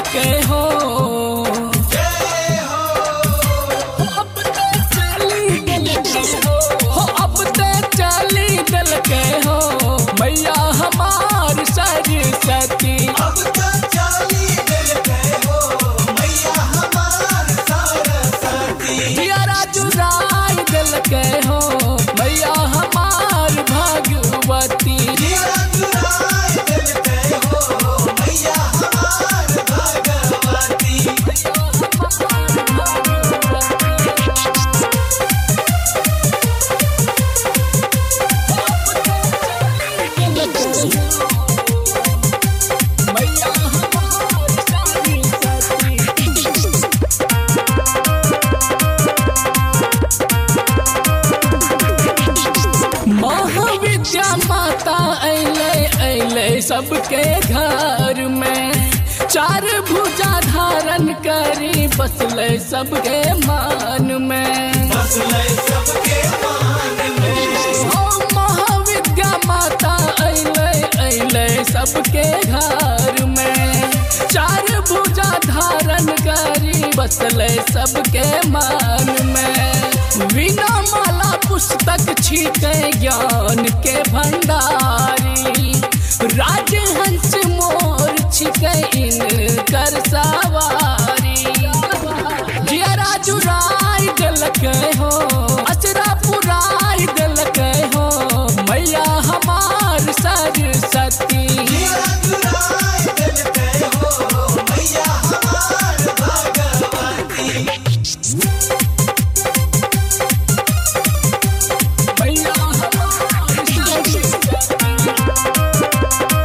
के हो अब ते चली दिल के हो हो, अब ते चली दिल के हो मैया हमार सरस्वती अब तो चाली दिल गए हो मैया हमार सरस्वती जियारा जुराई दिल के हो मैया हमार भगवती जिया चुराए दिल गए हो मैया हमार भगवती मैया हमार सरस्वती महाविद्या माता अले अले सबके घर में चार भुजा धारण करी बसले सबके मान में बसले सबके मान में ओ महाविद्या माता अले अले सबके घर में चार भुजा धारण करी बसले सबके मान में बिना माला पुस्तक छीके ज्ञान के भंडारी राजहंस मोर छिके इनकर सवारी जियरा जुराई दिल के हो अचरा पुराई दिल के हो मैया हमार सरस्वती जिया चुराए दिल गए हो मैया हमार भगवती मैया हमार सरस्वती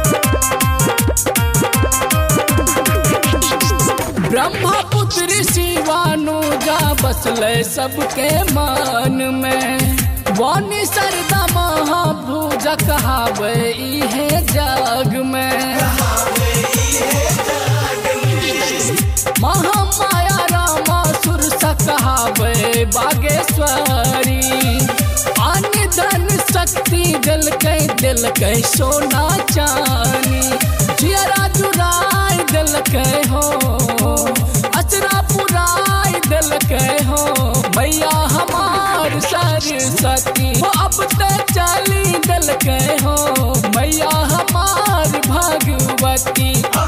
ब्रह्मपुत्र शिवानुजा बसले सबके मान में वाणी सरदा महाभुज कहावे इहे जग में महामाया रामा सुर कहावे बागेश्वरी अन्य धन शक्ति दिल के दिल के सोना चानी जियरा जुराई दिल के हो अचरा पुराई दिल के हो मैया हमार सरस्वती हो अब ते चली दिल के हो मैया हमार भगवती